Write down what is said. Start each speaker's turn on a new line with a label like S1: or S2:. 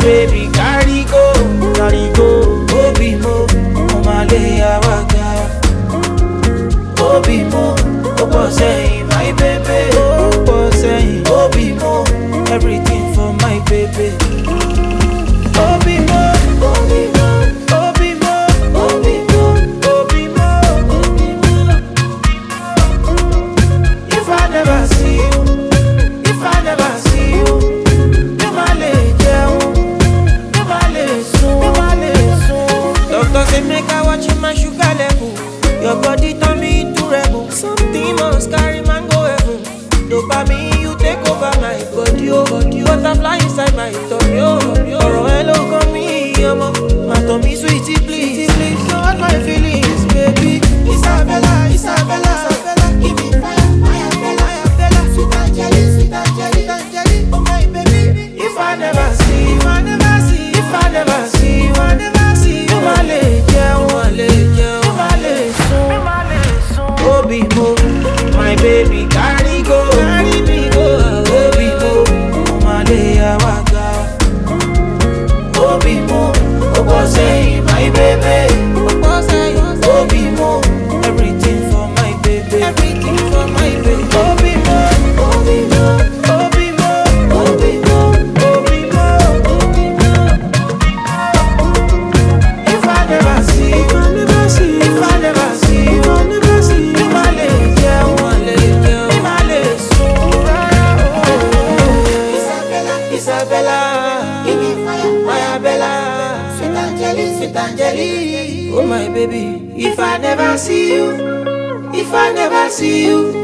S1: baby carry go, carry go. Obi mo, omale awaga. Obi mo, opo sẹ́yìn, my baby. Opo sẹ́yìn, Obi mo, everything for my baby. Obi mo, Obi mo, Obi mo, Obi mo, Obi mo, Obi mo. If I never see you, if I never see you, mi ma le jẹun, mi ma le sùn, mi ma le sùn. Doctor say make I watch my sugar level. Your body turn me into rebel. Something must carry man go heaven. Dopamine you take over my body, oh body. Butterfly inside my tummy, oh tummy, oh. Ọ̀rọ̀ ẹ ló kàn mí, ọmọ. Má tàn mí sweetie please, please. Don't hurt my feelings, baby. Isabella, Isabella, Isabella. Give me fire, fire, Bella, Bella. Sweet Angeli, sweet Angeli, Angeli. Oh my baby. If I never see, if I never see, if I never see, if I never see. Mi ma le jẹun, ma le jẹun, mi ma le sùn, mi ma le sùn. Obi mo, my baby carry go, carry me go. Obi mo, mo ma le yawa ga. Obi mo, opo sẹ́yìn, my baby. Opo sẹ́yìn, Obi mo, everything for my baby. Everything for my baby. Obi mo, Obi mo, Obi mo, Obi mo, Obi mo, Obi mo. If I never see, if I never see, if I never see, if I never see, mi ma le jẹun, ma le jẹun, mi ma le sùn rárá o. Isabella, Isabella, give me fire, fire Bella, sweet Angeli, sweet Angeli, oh my baby. If I never see you, if I never see you,